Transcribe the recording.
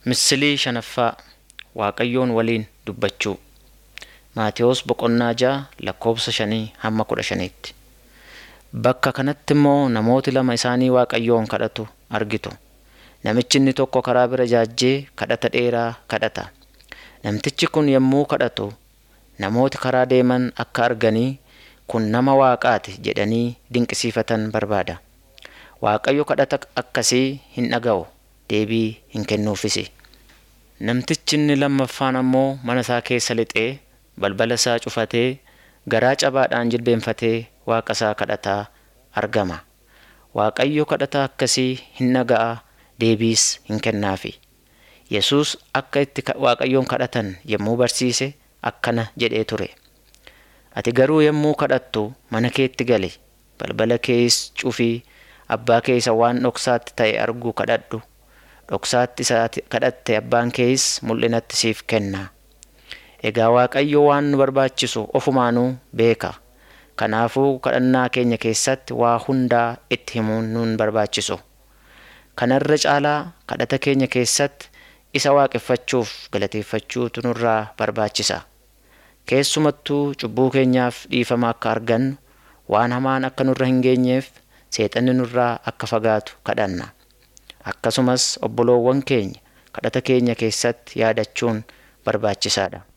Misilii shanaffaa Waaqayyoon waliin dubbachuu Maatewos boqonnaa ja'a lakkoofsa shanii hamma kudha shaniitti. Bakka kanatti immoo namooti lama isaanii Waaqayyoon kadhatu argitu. Namichi inni tokko karaa bira jaajjee kadhata dheeraa kadhata. Namtichi kun yommuu kadhatu namooti karaa deeman akka arganii kun nama Waaqaati jedhanii dinqisiifatan barbaada. Waaqayyo kadhata akkasii hin dhaga'u deebii hin kennuufisi. Namtichi inni lammaffaan ammoo mana isaa keessa lixee balbala isaa cufatee garaa cabaadhaan jilbeenfatee Waaqa isaa kadhataa argama. Waaqayyo kadhata akkasii hin dhaga'a deebiis hin kennaafi. Yesuus akka itti Waaqayyoon kadhatan yommuu barsiise akkana jedhee ture. Ati garuu yommuu kadhattu mana keetti gali balbala kees cufii abbaa kee isa waan dhoksaatti ta'e argu kadhadhu. Dhoksaatti isa kadhatte abbaan kees mul'inatti siif kenna. Egaa Waaqayyo waan nu barbaachisu ofumaanuu beeka. Kanaafuu kadhannaa keenya keessatti waa hundaa itti himuun nun barbaachisu. Kanarra caalaa kadhata keenya keessatti isa waaqeffachuuf galateeffachuutu nurraa barbaachisa. Keessumattuu cubbuu keenyaaf dhiifama akka argannu waan hamaan akka nurra hin geenyeef seexanni nurraa akka fagaatu kadhanna. Akkasumas obboloowwan keenya kadhata keenya keessatti yaadachuun barbaachisaadha.